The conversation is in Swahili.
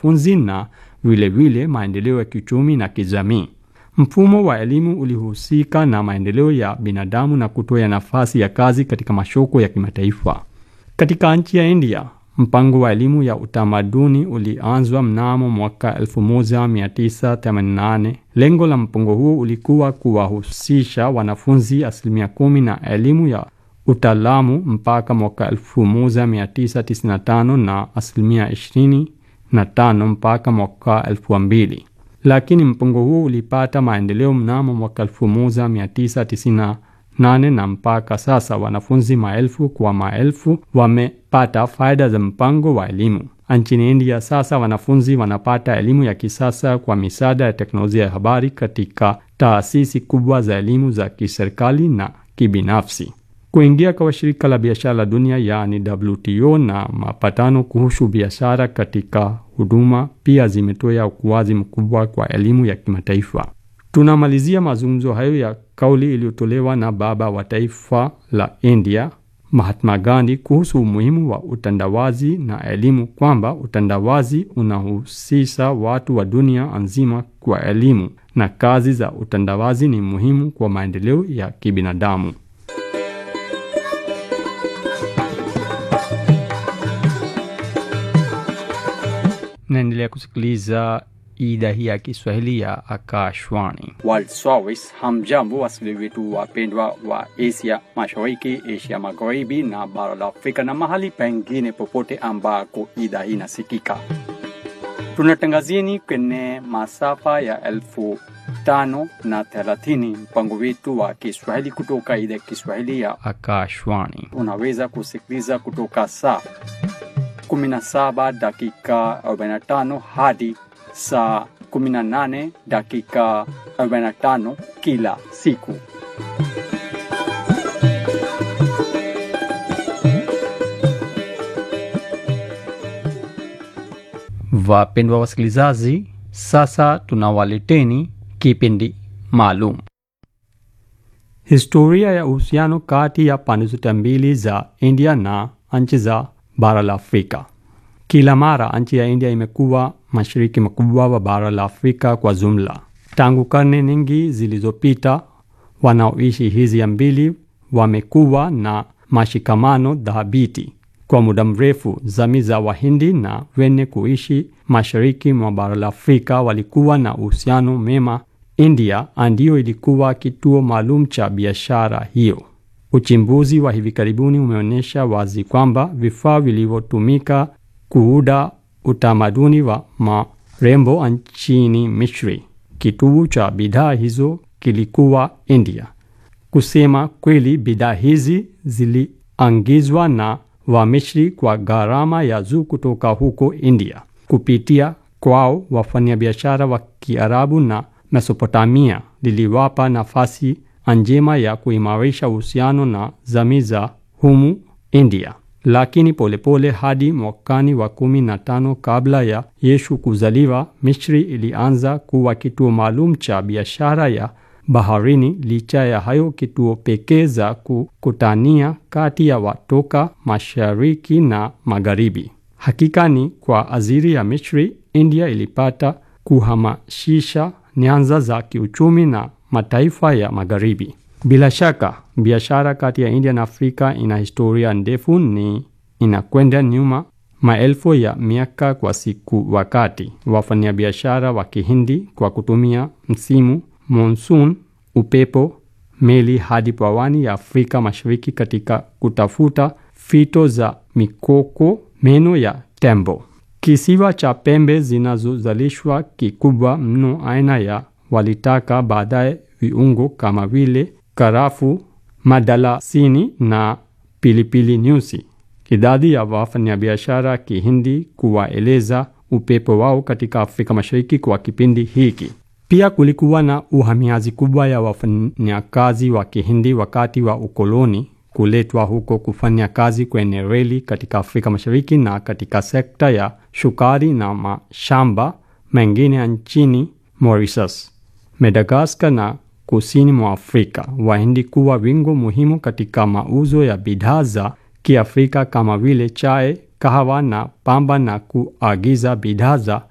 wanafunzi na vilevile maendeleo ya kiuchumi na kijamii. Mfumo wa elimu ulihusika na maendeleo ya binadamu na kutoa nafasi ya kazi katika masoko ya kimataifa. Katika nchi ya India, mpango wa elimu ya utamaduni ulianzwa mnamo mwaka 1988. Lengo la mpango huo ulikuwa kuwahusisha wanafunzi asilimia kumi na elimu ya utaalamu mpaka mwaka 1995 na asilimia 25 mpaka mwaka 2000. Lakini mpango huo ulipata maendeleo mnamo mwaka 1998 na mpaka sasa wanafunzi maelfu kwa maelfu wamepata faida za mpango wa elimu. Nchini India sasa wanafunzi wanapata elimu ya kisasa kwa misaada ya teknolojia ya habari katika taasisi kubwa za elimu za kiserikali na kibinafsi. Kuingia kwa shirika la biashara la dunia yaani WTO na mapatano kuhusu biashara katika huduma pia zimetoa ukuaji mkubwa kwa elimu ya kimataifa. Tunamalizia mazungumzo hayo ya kauli iliyotolewa na baba wa taifa la India Mahatma Gandhi kuhusu umuhimu wa utandawazi na elimu, kwamba utandawazi unahusisha watu wa dunia nzima kwa elimu na kazi za utandawazi ni muhimu kwa maendeleo ya kibinadamu. Naendelea kusikiliza idhaa hii ya Kiswahili ya Akashwani. World Service. Hamjambo wasikilizaji wetu wapendwa wa Asia Mashariki, Asia Magharibi na bara la Afrika na mahali pengine popote ambako idhaa hii inasikika. Tunatangazieni kwenye masafa ya elfu tano na thelathini mpango wetu wa Kiswahili kutoka idhaa ya Kiswahili ya Akashwani. unaweza kusikiliza kutoka saa 17 dakika 45 hadi saa 18 dakika 45 kila siku. Wapendwa wasikilizaji, sasa tunawaleteni kipindi maalum, historia ya uhusiano kati ya pande zote mbili za India na nchi za bara la Afrika. Kila mara nchi ya India imekuwa mashariki makubwa wa bara la Afrika kwa jumla. Tangu karne nyingi zilizopita, wanaoishi hizi mbili wamekuwa na mashikamano dhabiti kwa muda mrefu. Jamii za Wahindi na wenye kuishi mashariki mwa bara la Afrika walikuwa na uhusiano mema. India ndiyo ilikuwa kituo maalum cha biashara hiyo. Uchimbuzi wa hivi karibuni umeonyesha wazi kwamba vifaa vilivyotumika kuuda utamaduni wa marembo nchini Misri, kituo cha bidhaa hizo kilikuwa India. Kusema kweli, bidhaa hizi ziliangizwa na Wamisri kwa gharama ya juu kutoka huko India. Kupitia kwao, wafanyabiashara wa Kiarabu na Mesopotamia liliwapa nafasi njema ya kuimarisha uhusiano na jamii za humu India. Lakini polepole hadi mwakani wa kumi na tano kabla ya Yesu kuzaliwa, Misri ilianza kuwa kituo maalum cha biashara ya baharini. Licha ya hayo, kituo pekee za kukutania kati ya watoka mashariki na magharibi. Hakika ni kwa ajili ya Misri, India ilipata kuhamasisha nyanza za kiuchumi na mataifa ya magharibi. Bila shaka biashara kati ya India na Afrika ina historia ndefu, ni inakwenda nyuma maelfu ya miaka kwa siku. Wakati wafanyabiashara wa Kihindi kwa kutumia msimu monsoon, upepo, meli hadi pwani ya Afrika Mashariki katika kutafuta fito za mikoko, meno ya tembo. Kisiwa cha pembe zinazozalishwa kikubwa mno aina ya walitaka, baadaye viungo kama vile karafu, madalasini na pilipili nyusi. Idadi ya wafanyabiashara Kihindi kuwaeleza upepo wao katika Afrika Mashariki kwa kipindi hiki. Pia kulikuwa na uhamiaji kubwa ya wafanyakazi wa Kihindi wakati wa ukoloni kuletwa huko kufanya kazi kwenye reli katika Afrika Mashariki na katika sekta ya shukari na mashamba mengine nchini Mauritius, Madagascar na kusini mwa Afrika. Wahindi kuwa wingo muhimu katika mauzo ya bidhaa za Kiafrika kama vile chai, kahawa na pamba na kuagiza bidhaa za